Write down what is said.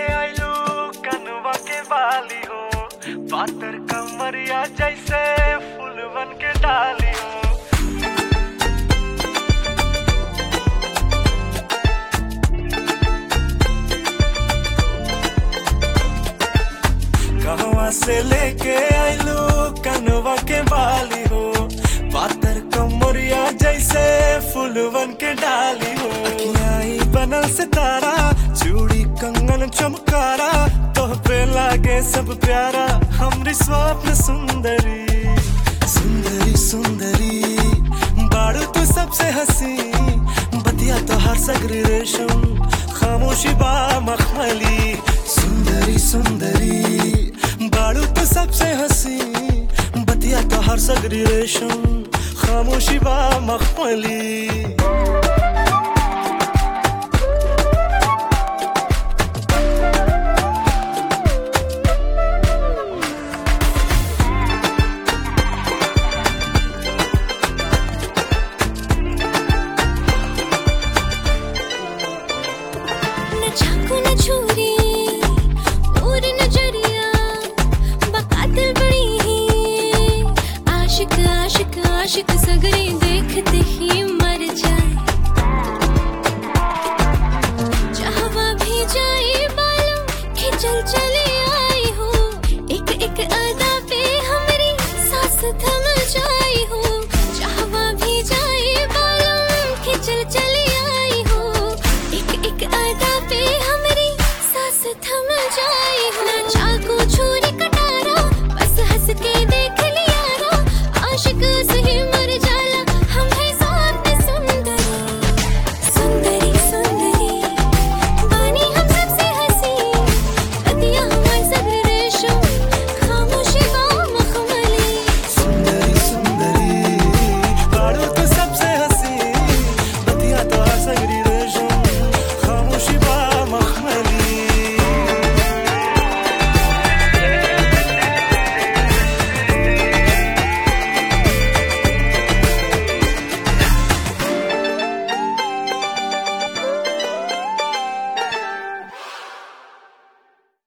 आइलू कनवा के बाली हो पातर कमरिया जैसे फूलवन के डाली हो कहवा से लेके आइलू कनवा के बाली हो पातर कमरिया जैसे फूलवन के डाली हो अखियाई बनल सितारा चूड़ी कंगन चमकारा तोह पे लागे सब प्यारा हमरी स्वप्न सुंदरी सुंदरी सुंदरी बाड़ू तू सबसे हंसी बतिया तो हर सगरी रेशम खामोशी बा मखमली सुंदरी सुंदरी बाड़ू तो सबसे हंसी बतिया तो हर सगरी रेशम खामोशी बा मखमली न चाकू न छुरी और नजरिया बकातिल बड़ी ही आशिक आशिक आशिक सगरे देखते ही मर जाए चाहवा भी जाए बालों खिंचल चले आई हो एक एक अदा पे हमारी सांस थम जाए